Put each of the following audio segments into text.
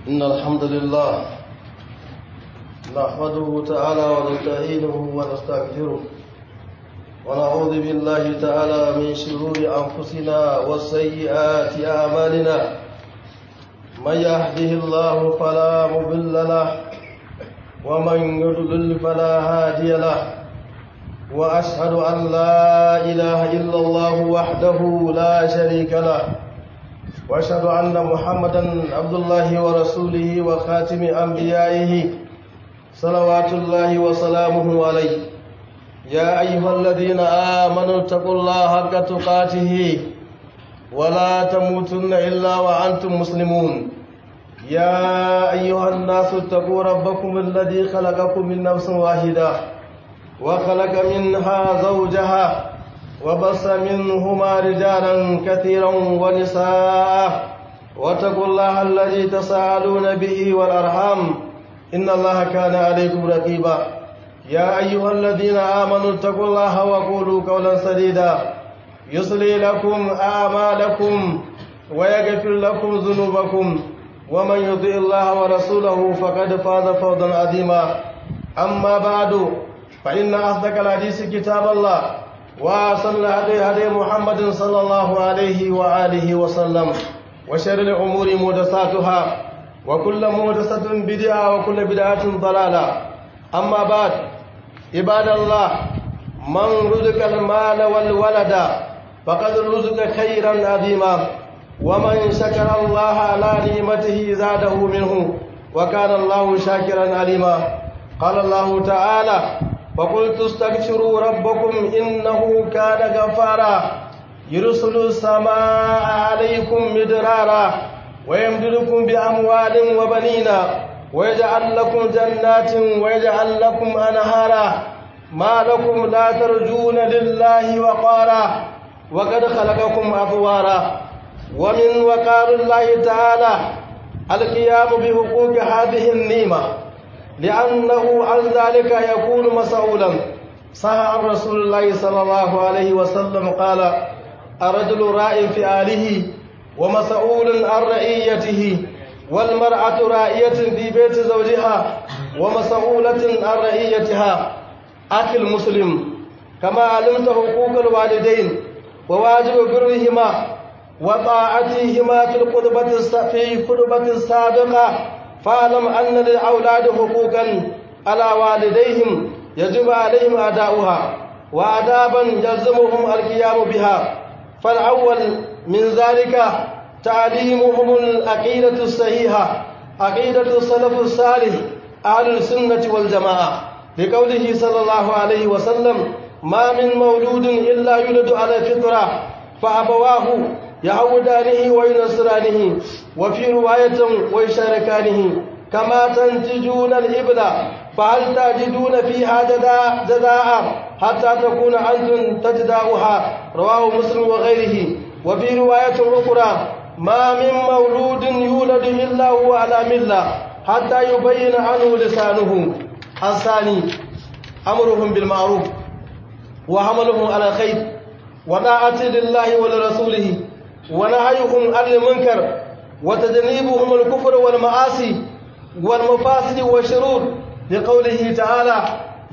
إن الحمد لله نحمده تعالى ونستعينه ونستغفره ونعوذ بالله تعالى من شرور أنفسنا وسيئات أعمالنا من يهده الله فلا مضل له ومن يضلل فلا هادي له وأشهد أن لا إله إلا الله وحده لا شريك له وأشهد أن محمدا عبد الله ورسوله وخاتم أنبيائه صلوات الله وسلامه عليه يا أيها الذين آمنوا اتقوا الله حق تقاته ولا تموتن إلا وأنتم مسلمون يا أيها الناس اتقوا ربكم الذي خلقكم من نفس واحدة وخلق منها زوجها وبص منهما رجالا كثيرا ونساء واتقوا الله الذي تساءلون به والأرحام إن الله كان عليكم رقيبا يا أيها الذين آمنوا اتقوا الله وقولوا قولا سديدا يصلي لكم أعمالكم ويغفر لكم ذنوبكم ومن يطع الله ورسوله فقد فاز فوزا عظيما أما بعد فإن أصدق الحديث كتاب الله وصلى هدي هدي محمد صلى الله عليه وآله وسلم وشر الأمور محدثاتها وكل محدثة بدعة وكل بدعة ضلالة أما بعد عباد الله من رزق المال والولد فقد رزق خيرا عظيما ومن شكر الله على نعمته زاده منه وكان الله شاكرا عليما قال الله تعالى فقلت استغفروا ربكم إنه كان غفارا يرسل السماء عليكم مدرارا ويمددكم بأموال وبنين ويجعل لكم جنات ويجعل لكم أنهارا ما لكم لا ترجون لله وقارا وقد خلقكم أطوارا ومن وقار الله تعالى القيام بحقوق هذه النعمة لأنه عن ذلك يكون مسؤولا صح عن رسول الله صلى الله عليه وسلم قال الرجل راء في آله ومسؤول عن رعيته والمرأة رائية في بيت زوجها ومسؤولة عن رعيتها أخي المسلم كما علمت حقوق الوالدين وواجب برهما وطاعتهما في القربة في القربة السابقة فاعلم أن للأولاد حقوقا على والديهم يجب عليهم أداؤها وآدابا يلزمهم القيام بها فالأول من ذلك تعليمهم العقيدة الصحيحة عقيدة السلف الصالح أهل السنة والجماعة لقوله صلى الله عليه وسلم ما من مولود إلا يولد على الفطرة فأبواه يعودانه وينصرانه وفي رواية ويشاركانه كما تنتجون الإبل فهل تجدون فيها جداء, جداء حتى تكون أنتم تجداؤها رواه مسلم وغيره وفي رواية أخرى ما من مولود يولد إلا هو على ملة حتى يبين عنه لسانه الثاني أمرهم بالمعروف وحملهم على الخير وطاعة لله ولرسوله ونهيهم عن المنكر وتجنيبهم الكفر والمعاصي والمفاسد والشرور لقوله تعالى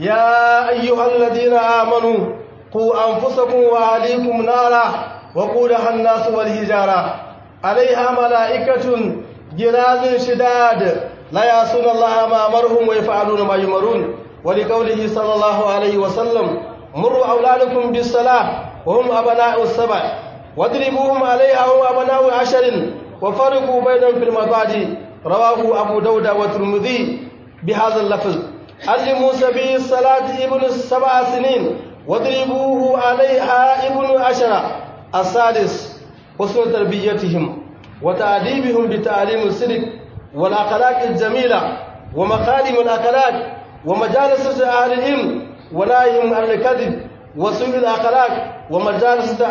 يا أيها الذين آمنوا قوا أنفسكم وأهليكم نارا وقودها الناس والهجارة عليها ملائكة جلاز شداد لا يعصون الله ما أمرهم ويفعلون ما يمرون ولقوله صلى الله عليه وسلم مروا أولادكم بالصلاة وهم أبناء السبع واضربوهم عليها هم أبناء عشر وفرقوا بينهم في المضاجع رواه أبو داود والترمذي بهذا اللفظ علموا سبيل الصلاة ابن السبع سنين واضربوه عليها ابن عشرة السادس حسن تربيتهم وتأديبهم بتعليم الصدق والأخلاق الجميلة ومخارم الأخلاق ومجالس أهل العلم ونهيهم عن الكذب وسوء الأخلاق ومجالس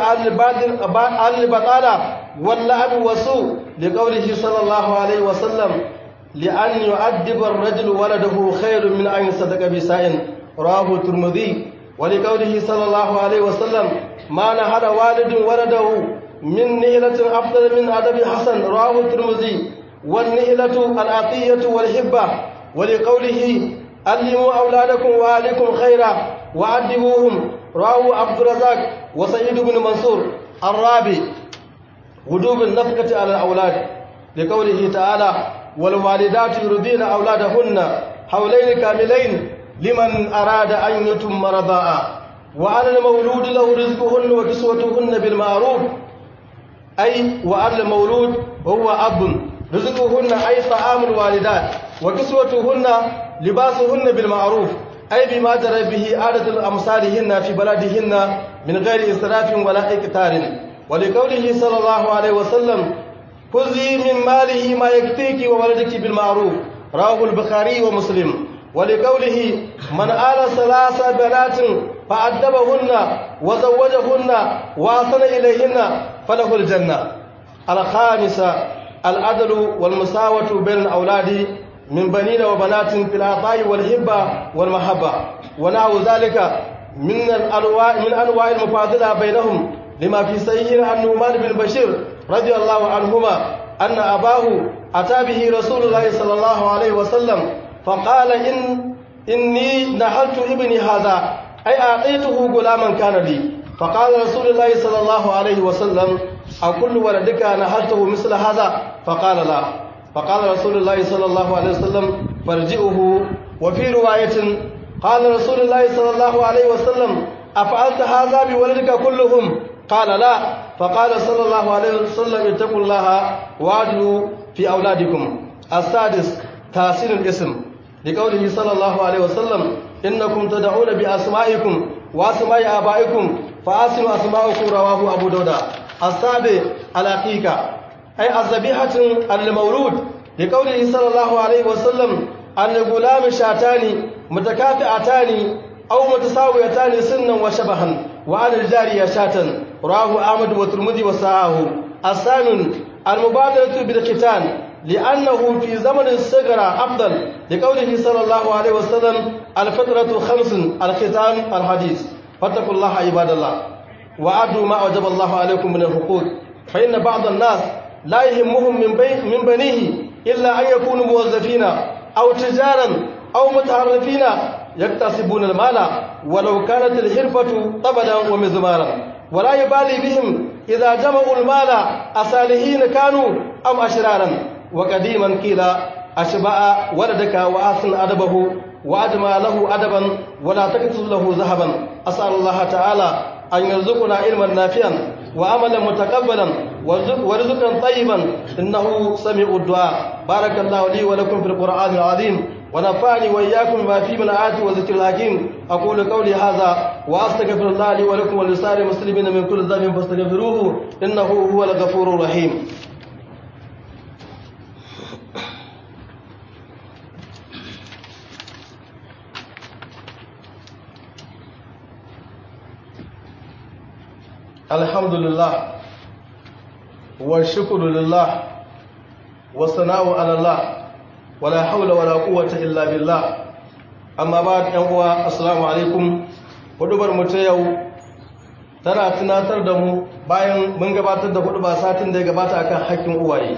أهل البطالة واللعب والسوء لقوله صلى الله عليه وسلم لأن يؤدب الرجل ولده خير من أن يصدق بسائل رواه الترمذي ولقوله صلى الله عليه وسلم ما نهر والد ولده من نهلة أفضل من أدب حسن رواه الترمذي والنهلة العطية والحبة ولقوله علموا أولادكم وأهلكم خيرا وأدبوهم رواه عبد الرزاق وسعيد بن منصور الرابع وجوب النفقة على الأولاد لقوله تعالى والوالدات يرضين أولادهن حولين كاملين لمن أراد أن يتم رضاء وعلى المولود له رزقهن وكسوتهن بالمعروف أي وعلى المولود هو أب رزقهن أي طعام الوالدات وكسوتهن لباسهن بالمعروف أي بما جرى به عادة أمثالهن في بلدهن من غير إسراف ولا إكتار ولقوله صلى الله عليه وسلم خذي من ماله ما يكفيك وولدك بالمعروف رواه البخاري ومسلم ولقوله من آل ثلاث بنات فأدبهن وزوجهن وأحسن إليهن فله الجنة الخامسة العدل والمساواة بين الأولاد من بنين وبنات في العطاء والهبة والمحبة ونحو ذلك من الأنواع من أنواع المفاضلة بينهم لما في صحيح عن نعمان بن بشير رضي الله عنهما أن أباه أتى به رسول الله صلى الله عليه وسلم فقال إن إني نحلت ابني هذا أي أعطيته غلاما كان لي فقال رسول الله صلى الله عليه وسلم أكل ولدك نحلته مثل هذا فقال لا فقال رسول الله صلى الله عليه وسلم فارجئه وفي رواية قال رسول الله صلى الله عليه وسلم أفعلت هذا بولدك كلهم قال لا فقال صلى الله عليه وسلم اتقوا الله واعدلوا في أولادكم السادس تحسين الاسم لقوله صلى الله عليه وسلم إنكم تدعون بأسمائكم وأسماء آبائكم فأسموا أسماءكم رواه أبو داود السابع الحقيقة أي الذبيحة المولود لقوله صلى الله عليه وسلم أن الغلام شاتان متكافئتان أو متساويتان سنا وشبها وعن الجارية شاتا رواه أحمد والترمذي وصححه الثامن المبادرة بالختان لأنه في زمن الصغر أفضل لقوله صلى الله عليه وسلم الفترة خمس الختان الحديث فاتقوا الله عباد الله وأدوا ما أوجب الله عليكم من الحقوق فإن بعض الناس لا يهمهم من, بي من بنيه إلا أن يكونوا موظفين أو تجارا أو متعرفين يكتسبون المال ولو كانت الحرفة طبلا ومزمارا ولا يبالي بهم إذا جمعوا المال أصالحين كانوا أم أشرارا وقديما قيل أشبع ولدك وأحسن أدبه وأجمع له أدبا ولا تكتب له ذهبا أسأل الله تعالى أن يرزقنا علما نافعا وعملا متقبلا ورزقا طيبا إنه سميع الدعاء بارك الله لي ولكم في القرآن العظيم ونفعني وإياكم بما فيه من آيات وذكر الحكيم أقول قولي هذا وأستغفر الله لي ولكم ولسائر المسلمين من كل ذنب فاستغفروه إنه هو الغفور الرحيم الحمد لله والشكر لله والثناء على الله ولا حول ولا قوة إلا بالله amma ba da uwa assalamu alaikum hudubar mu ta yau tana tunatar da mu bayan mun gabatar da hudu ba satin da ya gabata akan hakkin uwaye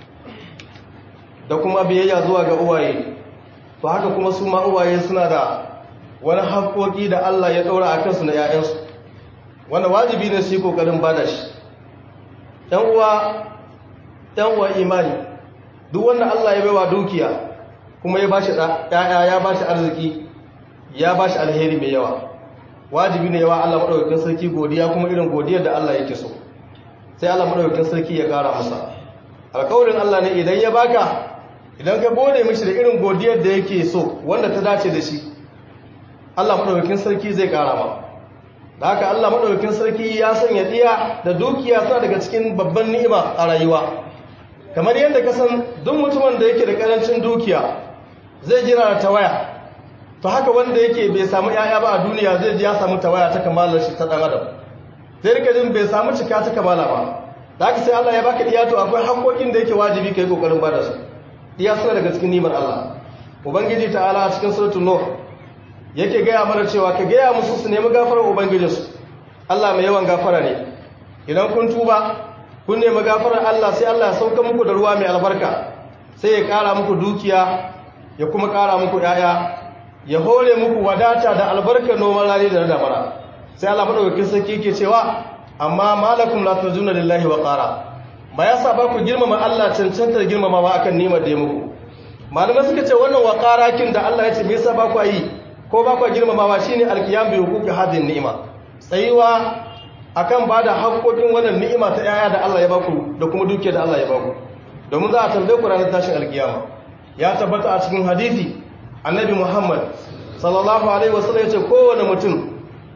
da kuma biyayya zuwa ga uwaye to haka kuma su ma uwaye suna da wani haƙoƙi da Allah ya ɗora a kansu na 'ya'yansu wanda wajibi ne su yi ƙoƙarin bada shi ‘yan uwa ‘yan uwa imani duk wanda Allah ya baiwa dukiya kuma ya bashi ‘ya'ya ya bashi arziki ya bashi alheri mai yawa wajibi ne yawa Allah maɗaukakin sarki godiya kuma irin godiyar da Allah yake so sai Allah maɗaukakin sarki ya ƙara masa alƙawarin Allah ne idan ya baka idan ka gode mishi da irin godiyar da yake so wanda ta dace da shi Allah maɗaukakin sarki zai ƙara ma da haka Allah maɗaukakin sarki ya sanya ɗiya da dukiya suna daga cikin babban ni'ima a rayuwa kamar yadda ka san duk mutumin da yake da ƙarancin dukiya zai jira da tawaya to haka wanda yake bai samu 'ya'ya ba a duniya zai ji ya samu tawaya ta kamalar shi ta ɗan adam zai rika jin bai samu cika ta kamala ba da haka sai Allah ya baka ɗiya to akwai haƙoƙin da yake wajibi ka yi ƙoƙarin ba da su ɗiya suna daga cikin nimar Allah ubangiji ta'ala a cikin suratul nur yake gaya mana cewa ka gaya musu su nemi gafarar ubangijinsu Allah mai yawan gafara ne idan kun tuba kun nemi gafarar Allah sai Allah ya sauka muku da ruwa mai albarka sai ya ƙara muku dukiya ya kuma ƙara muku ‘ya'ya ya hore muku wadata da albarkar noman rani da na damara sai Allah maɗaukakin sarki ke cewa amma malakum la tuzuna lillahi wa qara ba ya sa ba ku girmama Allah cancantar girmamawa akan nimar da ya muku malamai suka ce wannan wa kin da Allah ya ce me yasa ba ku yi ko ba ku girmamawa shine alqiyam bi huquqi hadin ni'ima tsayuwa akan bada haƙoƙin wannan ni'ima ta yaya da Allah ya baku da kuma dukiyar da Allah ya baku domin za a tambaye ku ranar tashin alkiyama ya tabbata a cikin hadisi annabi Muhammad sallallahu alaihi wasallam ya ce kowane mutum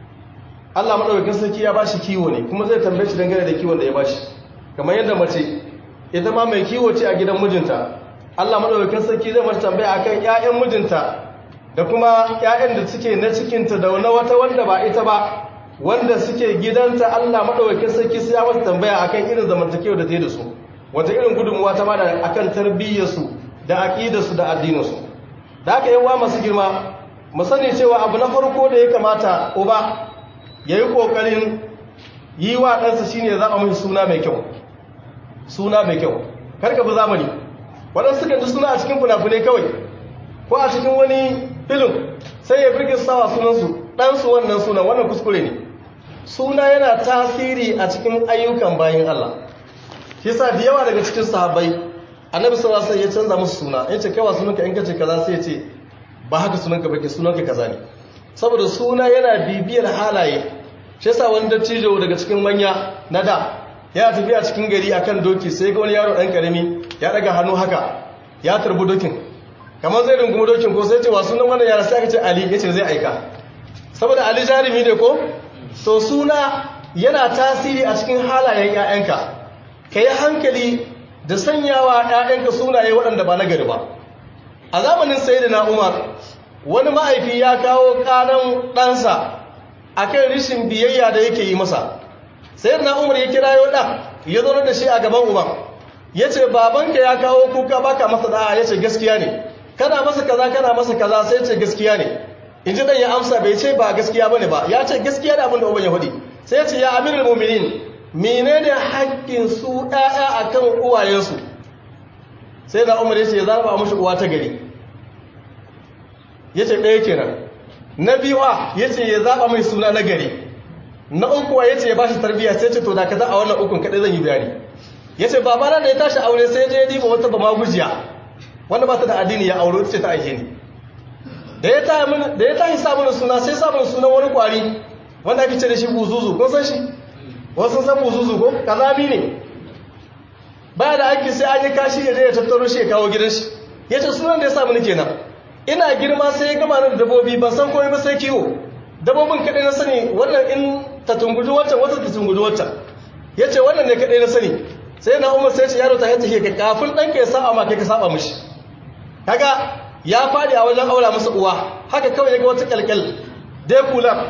Allah madaukakin sarki ya bashi kiwo ne kuma zai tambaye shi dangane da kiwon da ya bashi kamar yadda mace ita ma mai kiwo ce a gidan mijinta Allah madaukakin sarki zai mata tambaya akan ƴaƴan mijinta da kuma ƴaƴan da suke na cikinta da na wata wanda ba ita ba wanda suke gidanta Allah madaukakin sarki sai ya mata tambaya akan irin zamantakewa da ta yi da su wata irin gudunmuwa ta bada akan tarbiyyarsu da aqidarsu da addininsu da aka yawa masu girma mu sani cewa abu na farko da ya kamata uba yayi kokarin yi wa ɗansa shine ya zaba mai suna mai kyau suna mai kyau karka bi zamani waɗansu suka ji suna a cikin funafunai kawai ko a cikin wani filin sai ya birgin sawa sunansu ɗansu wannan sunan wannan kuskure ne suna yana tasiri a cikin ayyukan bayan Allah shi sa da yawa daga cikin sahabbai annabi sallallahu alaihi ya canza musu suna yace kai wa sunanka in kace kaza sai yace ba haka sunanka bake sunanka kaza ne saboda suna yana bibiyar halaye shi yasa wani dattijo daga cikin manya na da ya tafi a cikin gari akan doki sai ga wani yaro dan karami ya daga hannu haka ya tarbi dokin kamar zai rungumi dokin ko sai ce wa sunan wannan yara sai aka ce ali yace zai aika saboda ali jarumi ne ko so suna yana tasiri a cikin halayen 'ya'yanka ka yi hankali da sanyawa 'ya'yanka sunaye waɗanda ba na gari ba a zamanin sayyidina umar wani ma'aifi ya kawo ƙanan ɗansa a kan rishin biyayya da yake yi masa sayyidina umar ya kira yau ɗan ya zo da shi a gaban uban ya ce babanka ya kawo kuka baka masa da'a ya ce gaskiya ne kana masa kaza kana masa kaza sai ce gaskiya ne in ji ɗan ya amsa bai ce ba gaskiya ba ne ba ya ce gaskiya da abin da uban ya faɗi sai ya ce ya amiral muminin menene haƙƙin su ɗaya akan uwayensu sai da umar ya ce ya zaɓa mashi uwa ta gari ya ce ɗaya kenan na biyuwa ya ce ya zaɓa mai suna na gari na ukuwa ya ce ya ba shi tarbiyya sai ce to da kaza a wannan ukun kaɗai zan yi bayani ya ce babana da ya tashi aure sai je ya diba wata ba magujiya wanda ba ta da addini ya aure ce ta aike ni da ya tashi samun suna sai samun sunan wani kwari wanda ake ce da shi buzuzu kun san shi wasu san buzuzu ko kazami ne baya da aiki sai an yi kashi ya je ya tattaro shi ya kawo gidan shi ya ce sunan da ya samu ni kenan ina girma sai ya gama da dabobi ban san komai ba sai kiwo dabobin kaɗai na sani wannan in ta tunguji wancan wata ta tunguji wancan ya ce wannan ne kaɗai na sani sai na umar sai ce yaro ta yadda ke kafin ɗanka ya saba ma kai ka saba mishi kaga ya faɗi a wajen aura masa uwa haka kawai ya ga wata kyalkyal dai kular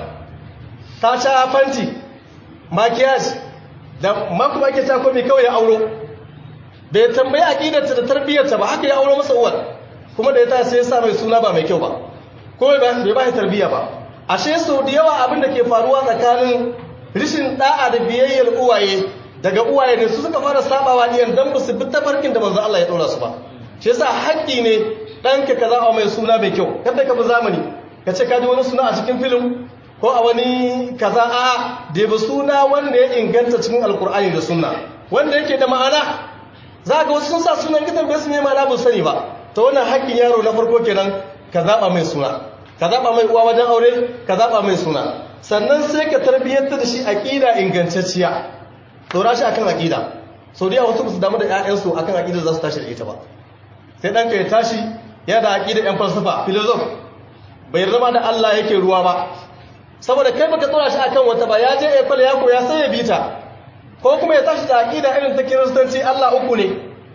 ta sha fanti makiyaj da makuma ake ta komai kawai ya auro bai tambayi aqidarta da tarbiyyarta ba haka ya auro masa uwar kuma da ya ta sai ya sa mai suna ba mai kyau ba ko bai ba shi tarbiyya ba ashe sau da yawa abin da ke faruwa tsakanin rishin da'a da biyayyar uwaye daga uwaye ne su suka fara sabawa iyan dan ba su bi tafarkin da manzo Allah ya dora su ba shi yasa haƙƙi ne ɗanka ka zaɓa mai suna mai kyau kada ka bi zamani ka ce ka ji wani suna a cikin filin ko a wani kaza a da ba suna wanda ya inganta cikin alkur'ani da sunna wanda yake da ma'ana za ga wasu sun sa sunan gidan bai su ne ma'ana ba sani ba ta wannan haƙƙin yaro na farko kenan ka zaɓa mai suna ka zaɓa mai uwa wajen aure ka zaɓa mai suna sannan sai ka tarbiyyantar da shi aƙida ingantacciya ɗora shi akan aƙida sau da wasu ba su damu da 'ya'yansu akan aƙida za su tashi da ita ba sai ɗanka ya tashi yana da aƙida 'yan falsafa filozof bai rama da Allah yake ruwa ba saboda kai baka tsora shi akan wata ba ya je ekol ya koya sai ya bita ko kuma ya tashi da aqida irin ta kiristanci Allah uku ne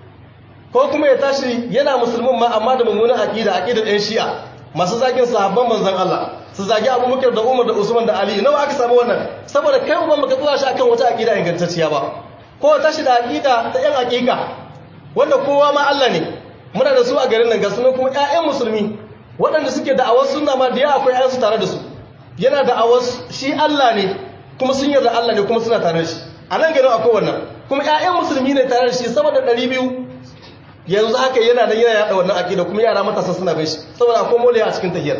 ko kuma ya tashi yana musulmin ma amma da mummunan aqida aqidar ɗan shi'a masu zagin sahabban manzon Allah su zagi Abubakar da Umar da Usman da Ali nawa aka samu wannan saboda kai uban baka tsora shi akan wata aqida ingantacciya ba ko ya tashi da aqida ta ƴan aqiqa wanda kowa ma Allah ne muna da su a garin nan ga sunan kuma ƴaƴan musulmi waɗanda suke da'awar sunna ma da yawa akwai ƴaƴansu tare da su yana da awas shi Allah ne kuma sun yarda Allah ne kuma suna tare da shi a nan garin akwai wannan kuma ƴaƴan musulmi ne tare da shi sama da ɗari biyu yanzu haka yana nan yana yada wannan aqida kuma yara matasa suna bin shi saboda akwai moliya a cikin tahiyar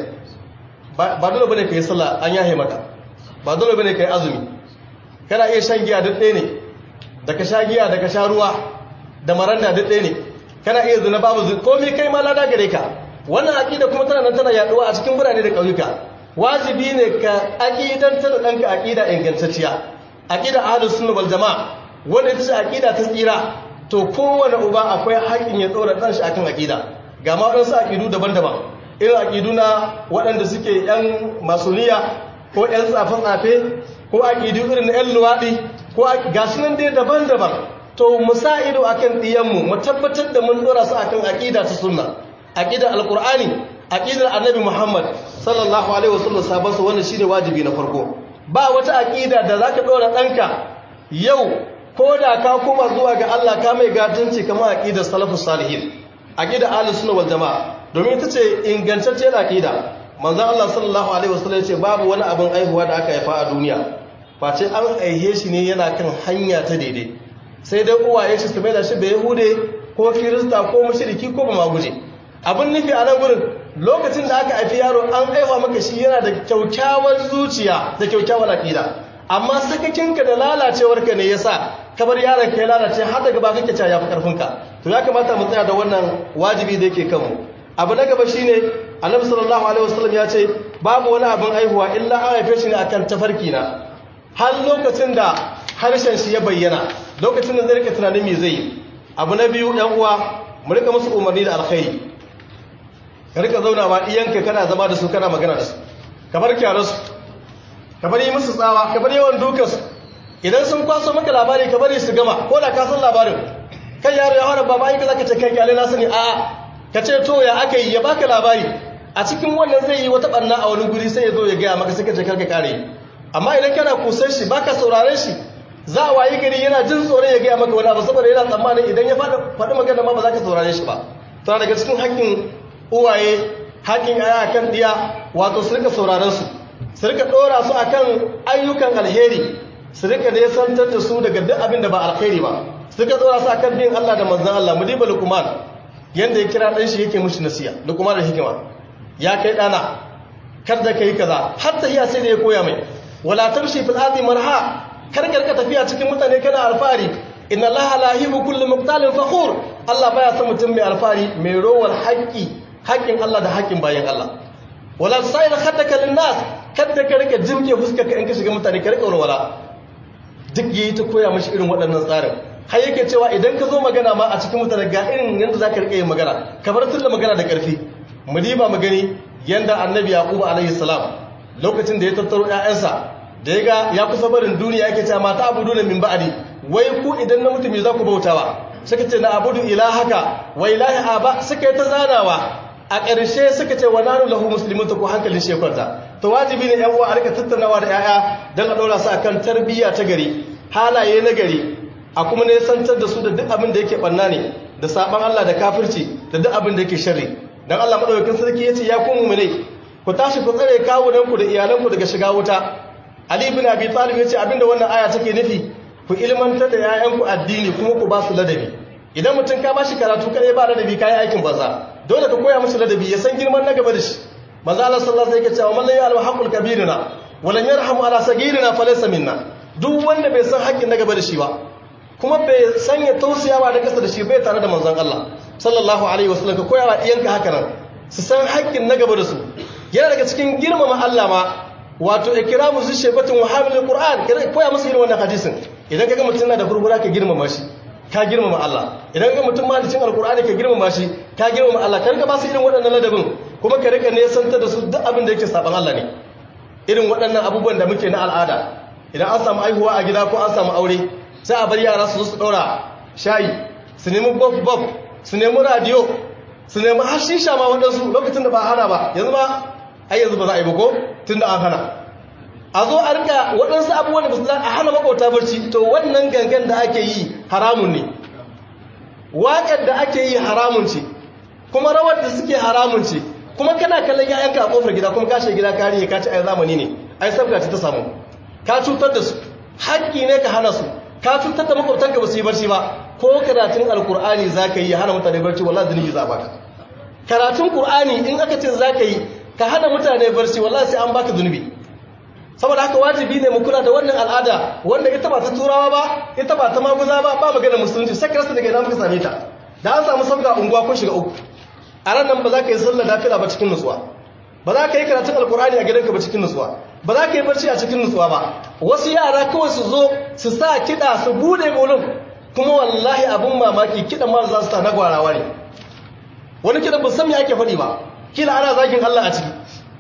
ba dole bane kai sallah an yahe maka ba dole bane kai azumi kana iya shan giya duk ɗaya ne da ka sha giya da ka sha ruwa da maranda duk ɗaya ne kana iya zina babu zina komai kai ma lada gare ka wannan aqida kuma tana nan tana yaduwa a cikin birane da ƙauyuka wajibi ne ka aqidantar da ɗanka aqida ingantacciya aqida ahlus sunna wal jamaa wanda ita ce aqida ta tsira to kowane uba akwai haƙin ya tsora ɗan shi akan aqida ga ma waɗansu aqidu daban-daban irin aqidu na waɗanda suke yan masuniya ko yan tsafe-tsafe ko aqidu irin na yan luwaɗi ko ga su nan dai daban-daban to mu sa ido akan ɗiyanmu mu tabbatar da mun ɗora su akan aqida ta sunna aqidar alqur'ani aqidar annabi muhammad sallallahu alaihi wasallam sabon su wannan shine wajibi na farko ba wata aqida da zaka ɗora ɗanka yau ko da ka koma zuwa ga Allah ka mai gatanci kamar aqidar salafus salihin aqidar ahlus sunna wal jamaa domin ita ce ingantacciyar aqida manzon Allah sallallahu alaihi wasallam yace babu wani abin aihuwa da aka haifa a duniya face an aihe shi ne yana kan hanya ta daidai sai dai uwaye shi su maida shi bai yahude ko kirista ko mushriki ko ba guje. abin nufi a nan gurin lokacin da aka haifi yaro an aiwa maka shi yana da kyaukyawar zuciya da kyaukyawar aqida amma sakakinka da lalacewarka ne yasa kabar yaron ka ya lalace har daga ba kake cewa yafi karfinka to ya kamata mu tsaya da wannan wajibi da yake kanmu abu na gaba shine annabi sallallahu alaihi wasallam ya ce babu wani abin aihuwa illa an haife shi ne akan tafarki na har lokacin da harshen shi ya bayyana lokacin da zai rika tunanin me zai yi abu na biyu ɗan uwa mu rika musu umarni da alkhairi ka rika zaunawa iyanka kana zama da su kana magana da su ka bar kyararsu ka bari musu tsawa ka bari yawan dukansu idan sun kwaso maka labari ka bari su gama ko da ka san labarin kan yaro ya hana baba yi ka zaka ce kai kyale na sani a'a ka ce to ya aka yi ya baka labari a cikin wannan zai yi wata barna a wani guri sai ya zo ya gaya maka sai ka ce karka kare amma idan kana kusan shi baka sauraren shi za a wayi gari yana jin tsoron ya gaya maka wani abu saboda yana tsammanin idan ya faɗi magana ma ba za ka saurare shi ba tana daga cikin hakkin uwaye hakkin yaya kan diya wato su rika sauraren su su rika ɗora su akan ayyukan alheri su rika nesantar da su daga duk abin da ba alheri ba su rika ɗora su akan bin Allah da manzan Allah mu diba lukuman yanda ya kira ɗan shi yake mushi nasiya lukuman da hikima ya kai ɗana kar da kai kaza har tahiya sai da ya koya mai wala tamshi fil ardi marha kar ka tafiya cikin mutane kana alfari inna allaha la yuhibbu kullu muqtalin fakhur Allah baya son mutum mai alfari mai rowar haƙƙi haƙƙin Allah da haƙƙin bayan Allah wala sa'ir khaddaka linnas kada ka rika jimke fuskarka in ka shiga mutane ka rika walwala duk yayi ta koya mashi irin waɗannan tsarin har yake cewa idan ka zo magana ma a cikin mutane ga irin yanda zaka rika yin magana ka bar tunda magana da ƙarfi mu diba mu gani yanda annabi yaqub alaihi salam lokacin da ya tattaro ƴaƴansa da ya ga ya kusa barin duniya yake cewa mata abudu na min ba'di wai ku idan na mutum za ku bautawa suka ce na abudu ilahaka wa ilahi aba suka yi ta zanawa a ƙarshe suka ce wa nanu lahu muslimun ko hankalin shekwanta to wajibi ne yan uwa a rika tattaunawa da yaya don a ɗora su akan tarbiyya ta gari halaye na gari a kuma ne santar da su da duk abin da yake ɓanna ne da saɓan Allah da kafirci da duk abin da yake sharri dan Allah madaukakin sarki yace ya ku mu'minai ku tashi ku tsare kawunanku da iyalanku daga shiga wuta Ali ibn Abi Talib yace abinda wannan aya take nufi ku ilmantar da yayanku addini kuma ku ba su ladabi idan mutum ka bashi karatu kare ba ladabi kai aikin banza dole ka koya musu ladabi ya san girman na gaba da shi manzo Allah sallallahu alaihi wasallam yake cewa man la ya'lamu haqqul kabirina wa lam yarhamu ala sagirina falaysa minna duk wanda bai san haƙƙin na gaba da shi ba kuma bai san ya tausayawa da kasa da shi bai tare da manzon Allah sallallahu alaihi wasallam ka koya wa iyanka haka nan su san haƙƙin na gaba da su yana daga cikin girmama Allah ma wato ikramu zu shebatun wa hamilul qur'an koya musu irin wannan hadisin idan kaga mutum na da furfura ka girmama shi ka girmama Allah idan kaga mutum ma da cin alqur'ani ka girmama shi ka girmama Allah ka rika ba su irin waɗannan ladabin kuma ka rika nesanta da su duk abin da yake saban Allah ne irin waɗannan abubuwan da muke na al'ada idan an samu aihuwa a gida ko an samu aure sai a bar yara su zo su ɗaura shayi su nemi bof bof su nemi radio su nemi har shisha ma waɗansu lokacin da ba hana ba yanzu ma ai yanzu ba za a yi ba ko tun da an hana a zo a rika waɗansu abubuwan da ba su a hana makwauta barci to wannan gangan da ake yi haramun ne waƙar da ake yi haramun ce kuma rawar da suke haramun ce kuma kana kallon ya'yanka a ƙofar gida kuma kashe gida kariye ka ci ai zamani ne ai sabga ce ta samu ka cutar da su haƙƙi ne ka hana su ka cutar da makwabtanka ba su yi barci ba ko karatun alkur'ani za ka yi ya hana mutane barci wallahi zunubi za a baka karatun qur'ani in aka ce za ka yi ka hana mutane barci wallahi sai an baka zunubi saboda haka wajibi ne mu kula da wannan al'ada wanda ita ba ta turawa ba ita ba ta maguza ba ba magana musulunci sai ka rasa daga ina muka same ta da an samu sabga unguwa ko shiga uku a ran nan ba za ka yi sallar nafila ba cikin nutsuwa ba za ka yi karatun alkur'ani a gidanka ba cikin nutsuwa ba za ka yi barci a cikin nutsuwa ba wasu yara kawai su zo su sa kiɗa su bude bolon kuma wallahi abin mamaki kiɗan ma za su ta na gwarawa ne wani kiɗan ba san me ake faɗi ba kila ana zagin Allah a ciki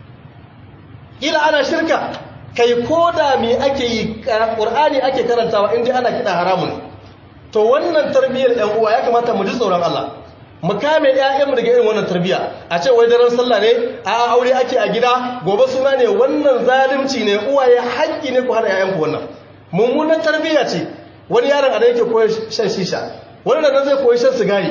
kila ana shirka kai ko da me ake yi ƙur'ani ake karantawa in dai ana kiɗa haramun to wannan tarbiyyar ɗan uwa ya kamata mu ji tsoron Allah mu kame ƴaƴanmu daga irin wannan tarbiyya a ce wai daren sallah ne a aure ake a gida gobe suna ne wannan zalunci ne uwaye haƙƙi ne ku hana ƴaƴanku wannan mummunan tarbiyya ce wani yaron a da yake koyi shan shisha wani da zai koyi shan sigari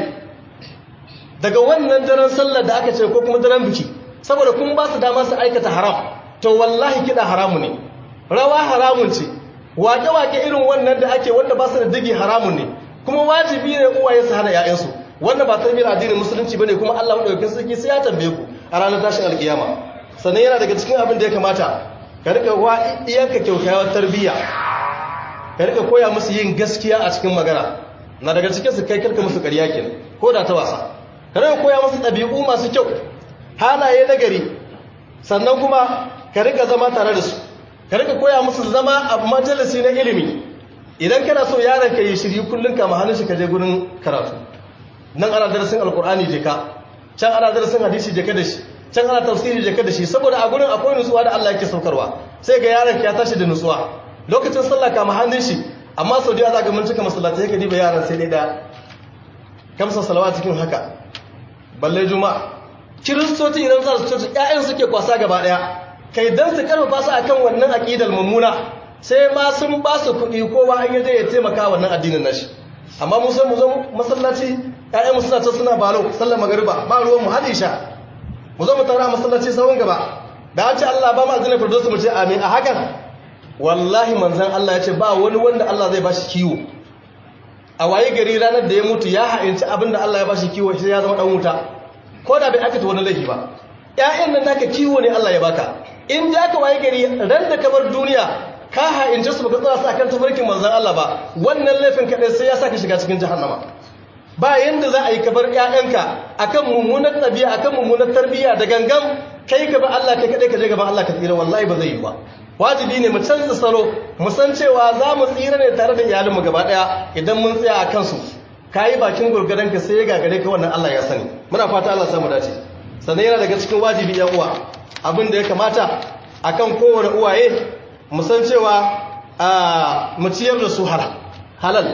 daga wannan daren sallah da aka ce ko kuma daren biki saboda kun ba su dama su aikata haram to wallahi kiɗa haramu ne rawa haramun ce waƙe-waƙe irin wannan da ake wanda ba su da digi haramun ne kuma wajibi ne uwaye su hana ƴaƴansu wannan ba tarbiyyar addinin musulunci bane kuma Allah madaukakin sarki sai ya tambaye ku a ranar tashin alkiyama sannan yana daga cikin abin da ya kamata ka rika wa iyanka kyaukyawar tarbiyya ka rika koya musu yin gaskiya a cikin magana na daga cikin su kai karka musu ƙarya kenan ko da ta wasa ka rika koya musu ɗabi'u masu kyau halaye na gari sannan kuma ka rika zama tare da su ka rika koya musu zama a majalisi na ilimi idan kana so yaron ka yi shiri kullum ka hannun shi ka je gurin karatu nan ana darasin alkur'ani je ka can ana darasin hadisi je ka da shi can ana tafsiri je ka da shi saboda a gurin akwai nutsuwa da Allah yake saukarwa sai ga yaron ya tashi da nutsuwa lokacin sallah kama hannun shi amma sau da za ga mun cika masallatai ka diba yaran sai dai da kamsa salawa cikin haka balle juma'a kiristoci idan za su coci ƴaƴan suke kwasa gaba ɗaya kai dan su karfafa su akan wannan aqidar mummuna sai ma sun ba su kuɗi kowa an yaje ya taimaka wannan addinin nashi amma mu sai mu zo masallaci ƴaƴanmu suna ta suna balo sallar magariba ba ruwan mu hadi sha mu zo mu taura masallaci sahun gaba da an ce Allah ba mu azina firdausu mu ce amin a hakan wallahi manzon Allah ya ce ba wani wanda Allah zai bashi kiwo a waye gari ranar da ya mutu ya ha'inci abinda Allah ya bashi kiwo sai ya zama dan wuta ko da bai aikata wani laifi ba ƴaƴan nan naka kiwo ne Allah ya baka in da ka waye gari ran da ka bar duniya ka ha'inci su baka tsara su akan tafarkin manzon Allah ba wannan laifin kadai sai ya saka shiga cikin jahannama ba yanda za a yi kabar ƴaƴanka akan mummunar ɗabi'a akan mummunar tarbiyya da gangan kai ka ba Allah kai kadai ka je gaban Allah ka tsira wallahi ba zai yi ba wajibi ne mu canza salo mu san cewa za mu tsira ne tare da iyalinmu gaba daya idan mun tsaya a kansu kayi bakin gurgurdan ka sai ya gagare ka wannan Allah ya sani muna fata Allah samu dace sannan yana daga cikin wajibi ya uwa abin da ya kamata akan kowane uwaye mu san cewa a mu ciyar da su halal halal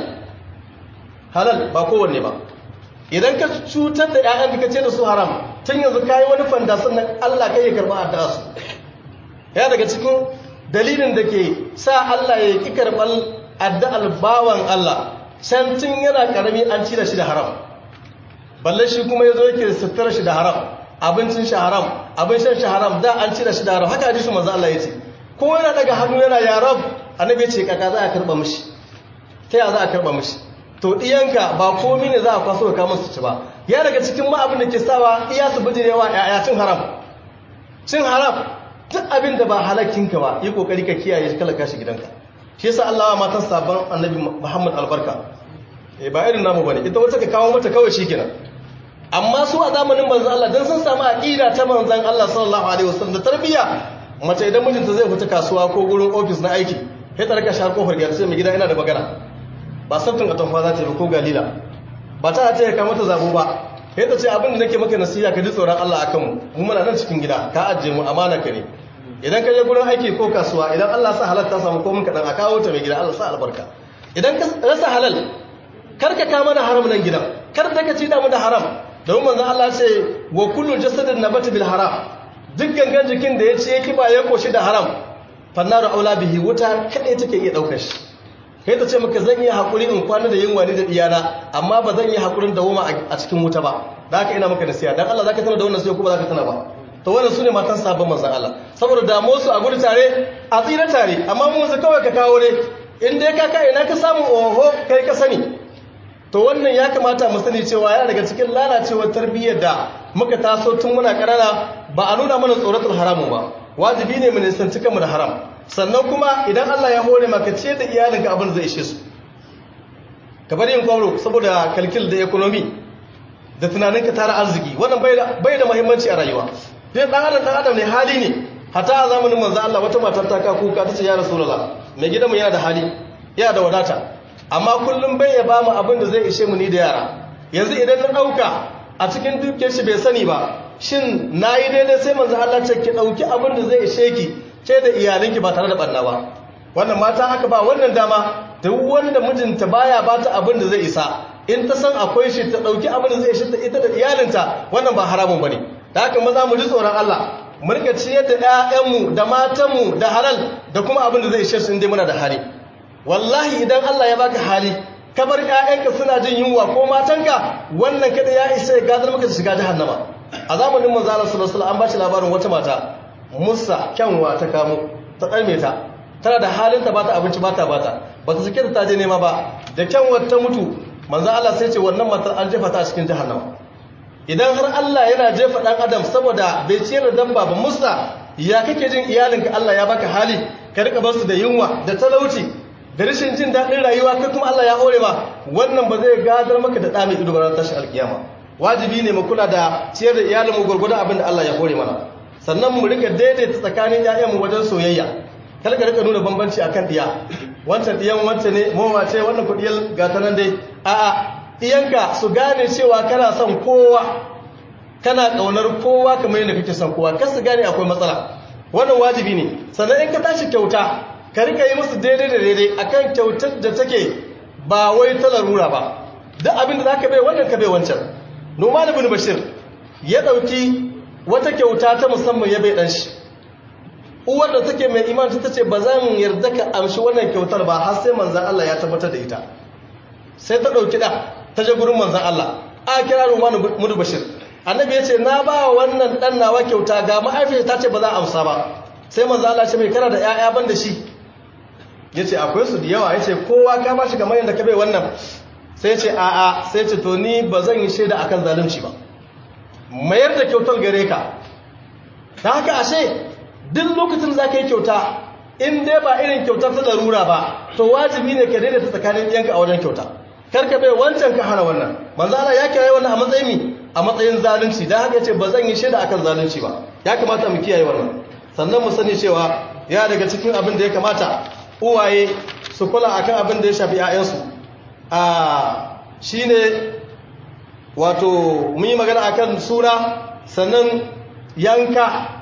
halal ba kowanne ba idan ka cutar da ƴaƴan ka ce da su haram tun yanzu kayi wani fanda sannan Allah kai ya karba addu'a su ya daga cikin dalilin da ke sa Allah ya ƙi karɓar addu'ar bawan Allah can tun yana ƙarami an ci da shi da haram balle shi kuma ya zo yake sutura shi da haram abincin shi haram abin shan shi haram da an ci da shi da haram haka hadisu manzo Allah ya ce ko yana daga hannu yana ya rab annabi ce kaka za a karɓa mishi ta ya za a karɓa mishi to ɗiyanka ba komi ne za a kwaso ka kama su ci ba ya daga cikin ma abin da ke sawa iya su bijirewa ya cin haram cin haram duk abin da ba halakkinka ba yi kokari ka kiyaye shi kala kashi gidanka shi yasa Allah wa matan sabon annabi Muhammad albarka eh ba irin namu bane ita wata ka kawo mata kawai shikenan amma su a zamanin manzon Allah dan sun samu aqida ta manzon Allah sallallahu alaihi wasallam da tarbiyya mace idan mijinta zai fita kasuwa ko gurin office na aiki sai ta raka shar kofar gida sai mai gida ina da magana ba sabtun atamfa za ta yi ko galila ba ta ta ya mata zabo ba sai ta ce abin da nake maka nasiha ka ji tsoron Allah akan mu mu muna nan cikin gida ka ajiye mu amana ka ne idan ka je gurin aiki ko kasuwa idan Allah sa halal ta samu ko mun kadan a kawo ta mai gida Allah sa albarka idan ka rasa halal kar ka kama da haram nan gidan kar da ka ci da mu da haram domin manzon Allah ce wa kullu jasadin nabata bil haram duk gangan jikin da ya ce yake ba ya koshi da haram fannaru aula bihi wuta kadai take iya daukar shi kai ta ce maka zan yi hakuri in kwana da yin wani da diyana amma ba zan yi hakurin da woma a cikin wuta ba da haka ina maka nasiha dan Allah zaka tana da wannan sai ko ba zaka tana ba to wannan sune matan sabon manzon Allah saboda damuwar su a gudu tare a tsira tare amma mu yanzu kawai ka kawo ne in dai ka kai ina ka samu oho kai ka sani to wannan ya kamata mu sani cewa yana daga cikin lalacewar tarbiyyar da muka taso tun muna ƙanana ba a nuna mana tsoratul haramun ba wajibi ne mu nisanci kanmu da haram sannan kuma idan Allah ya hore maka ciyar da iyalinka abin zai ishe su ka bari yin kwamro saboda kalkil da economy da tunaninka tara arziki wannan bai da muhimmanci a rayuwa dai dan adam dan adam ne hali ne hata a zamanin manzo Allah wata matar ta ka kuka tace ya rasulullah mai gidanmu yana da hali yana da wadata amma kullum bai ya bamu abin da zai ishe mu ni da yara yanzu idan na dauka a cikin dukiyar shi bai sani ba shin nayi daidai sai manzo Allah ce ki dauki abin da zai ishe ki ce da iyalinki ba tare da banna ba wannan mata haka ba wannan dama duk wanda mijinta baya bata abin da zai isa in ta san akwai shi ta dauki abin da zai ishe ta ita da iyalinta wannan ba haramun bane da haka maza mu ji tsoron Allah mu rika ciyar da ƴaƴanmu da matanmu da halal da kuma abin da zai ishe su inda muna da hali wallahi idan Allah ya baka hali ka bar ƴaƴanka suna jin yunwa ko matanka wannan kada ya isa ya gadar maka shiga jahannama a zamanin manzo Allah sallallahu alaihi wasallam an ba shi labarin wata mata Musa kyanwa ta kamo ta ɗarme ta tana da halin ta bata abinci bata bata ba ta sake ta je nema ba da kyanwar ta mutu manzo Allah sai ce wannan matar an jefa ta a cikin jahannama idan har Allah yana jefa dan adam saboda bai ciyar da dabba ba Musa ya kake jin iyalinka Allah ya baka hali ka rika basu da yunwa da talauci da rashin jin daɗin rayuwa kai kuma Allah ya hore ma wannan ba zai gadar maka da ɗa mai ido ba tashin alkiyama wajibi ne mu kula da ciyar da iyalinmu gurgurdan abin da Allah ya hore mana sannan mu rika daidaita tsakanin ƴaƴanmu wajen soyayya kar ka rika nuna bambanci akan diya wancan diyan wancan ne mowa ce wannan kudiyar gata nan dai a'a iyanka su gane cewa kana son kowa kana kaunar kowa kamar yadda kake son kowa kar su gane akwai matsala wannan wajibi ne sannan in ka tashi kyauta ka rika yi musu daidai da daidai akan kyautar da take ba wai ta larura ba duk abin da zaka bai wannan ka bai wancan Numan ibn Bashir ya dauki wata kyauta ta musamman ya bai dan shi uwar da take mai imani ta ce ba zan yarda ka amshi wannan kyautar ba har sai manzan Allah ya tabbatar da ita sai ta ɗauki ɗa ta je gurin manzan Allah a kira Rumanu Mudu Bashir annabi ya ce na ba wannan ɗan nawa kyauta ga ma'aifiyar ta ce ba za a amsa ba sai manzan Allah ce mai kana da ‘ya'ya ban da shi ya ce akwai su da yawa ya ce kowa ka ba shi kamar yadda ka bai wannan sai ce a'a sai ce to ni ba zan yi shaida akan zalunci ba mayar da kyautar gare ka ta haka ashe duk lokacin za ka yi kyauta in dai ba irin kyauta ta larura ba to wajibi ne ka daidaita tsakanin ɗiyanka a wajen kyauta karka bai wancan ka hana wannan manzo Allah ya kira wannan a matsayin mi a matsayin zalunci dan haka yace ba zan yi shaida akan zalunci ba ya kamata mu kiyaye wannan sannan mu sani cewa ya daga cikin abin da ya kamata uwaye su kula akan abin da ya shafi 'ya'yansu a shine wato mun yi magana akan sura sannan yanka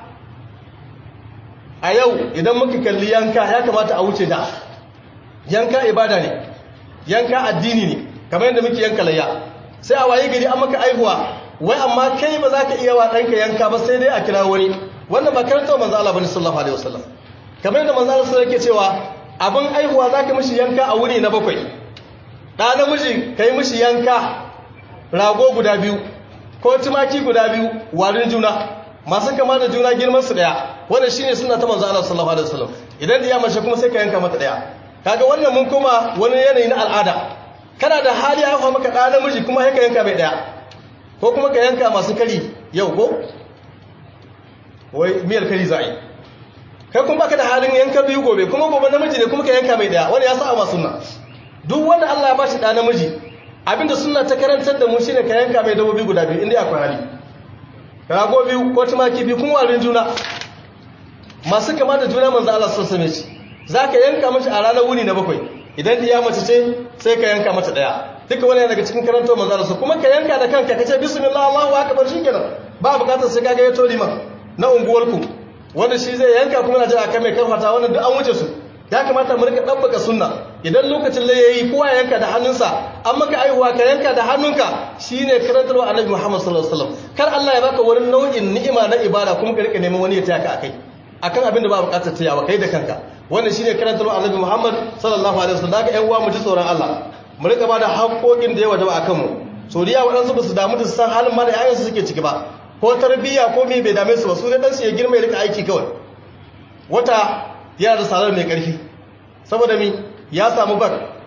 a yau idan muka kalli yanka ya kamata a wuce da yanka ibada ne yanka addini ne kamar yadda muke yanka layya sai a waye gari an maka aihuwa wai amma kai ba za ka iya wa ɗanka yanka ba sai dai a kira wani wannan ba karanta manzo Allah bane sallallahu alaihi wasallam kamar yadda manzo Allah yake cewa abin aihuwa za ka mishi yanka a wuri na bakwai ɗa namiji ka yi mishi yanka rago guda biyu ko tumaki guda biyu warin juna masu kama da juna girman su daya wanda shine suna ta manzo Allah sallallahu alaihi wasallam idan iya mace kuma sai ka yanka mata daya kaga wannan mun kuma wani yanayi na al'ada kana da hali haifa maka da namiji kuma sai ka yanka mai daya ko kuma ka yanka masu kari yau ko wai miyar kari za'i kai kuma baka da halin yanka biyu gobe kuma gobe namiji ne kuma ka yanka mai daya wanda ya sa ma sunna duk wanda Allah ya bashi da namiji abinda sunna ta karantar da mu shine ka yanka mai dabobi guda biyu inda akwai hali rago biyu ko tumaki biyu kuma warin juna masu kama da juna manzo Allah sun same shi zaka yanka mashi a ranar wuni na bakwai idan diya mace ce sai ka yanka mata daya duka wani daga cikin karanto manzo Allah kuma ka yanka da kanka kace bismillah Allahu akbar shikenan ba bukatar sai kaga ya tori ma na unguwarku wanda shi zai yanka kuma na jira kan mai karfata wannan duk an wuce su ya kamata mu rika dabbaka sunna idan lokacin da yayi kowa yanka da hannunsa an maka aihuwa ka yanka da hannunka shine karantarwa annabi Muhammad sallallahu alaihi wasallam kar Allah ya baka wani nau'in ni'ima na ibada kuma ka rika neman wani ya taya ka akai akan abin da ba bukatar tayawa kai da kanka wannan shine karantarwa annabi Muhammad sallallahu alaihi wasallam daga ƴan uwa mu ji tsoron Allah mu rika bada haƙoƙin da ya wajaba akan mu so da waɗansu ba su damu da san halin ma da yayansu suke ciki ba ko tarbiyya ko me bai dame su ba su ne dan su ya girma ya rika aiki kawai wata yana da salar mai ƙarfi saboda mi ya samu bar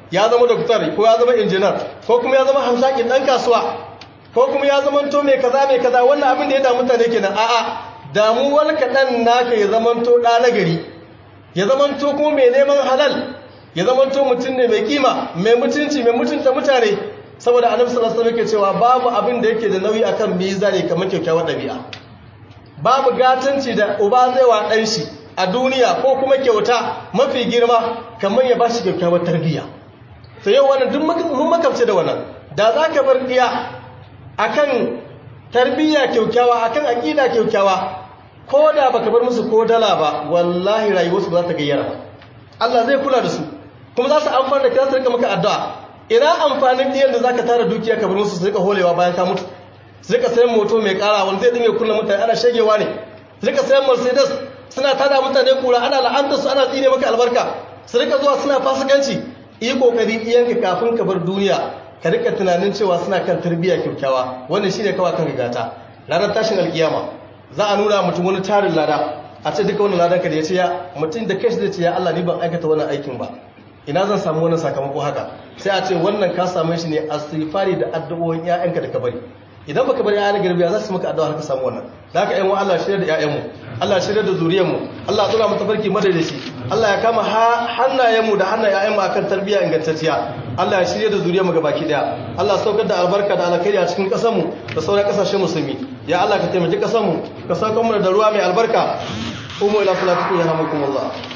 ya zama doktor ko ya zama injinar ko kuma ya zama hamshakin dan kasuwa ko kuma ya zama to mai kaza mai kaza wannan abin da ya damu mutane kenan a'a damuwar kaɗan naka ya zama to ɗa na gari ya zama to kuma mai neman halal ya zama to mutum ne mai kima mai mutunci mai mutunta mutane saboda annabi sallallahu alaihi wasallam yake cewa babu abin da yake da nauyi akan mizani kamar kyakkyawar ɗabi'a babu gatanci da uba zai wa ɗan shi a duniya ko kuma kyauta mafi girma kamar ya ba shi kyakkyawar tarbiyya to yau wannan duk mun makamce da wannan da za ka bar ɗiya akan tarbiyya kyaukyawa akan aƙida kyaukyawa ko da baka bar musu ko dala ba wallahi rayuwarsu ba za ta gayyara ba Allah zai kula da su kuma za su amfana da kai su rika maka addu'a ina amfanin ɗiyan da zaka tara dukiya ka bar musu su rika holewa bayan ka mutu su rika sayan moto mai ƙara wanda zai dinga kullum mutane ana shagewa ne su rika sayan mercedes suna tada mutane kura ana la'anta su ana tsine maka albarka su rika zuwa suna fasikanci yi kokari iyanka kafin ka bar duniya ka rika tunanin cewa suna kan tarbiyya kyakkyawa wannan shine kawai kan rigata ranar tashin alkiyama za a nuna mutum wani tarin lada a ce duka wannan ladan ka da ya ce ya mutum da kashi zai ce ya Allah ni ban aikata wannan aikin ba ina zan samu wannan sakamako haka sai a ce wannan ka same shi ne istighfari da addu'o'in ƴaƴanka da ka bari idan baka bari ƴaƴan garbiya za su maka addu'a har ka samu wannan da haka ƴan uwa Allah shirya da ƴaƴanmu Allah shirya da zuriyarmu Allah tsora mu tafarki madadaci Allah ya kama hannayenmu da hannayen ƴaƴanmu akan tarbiyya ingantacciya Allah ya shirya da zuriyarmu gabaki daya Allah saukar da albarka da alkhairi a cikin ƙasarmu da sauran ƙasashen musulmi ya Allah ka taimaki ƙasarmu ka saukar mu da ruwa mai albarka umu ila salatikum yarhamukumullah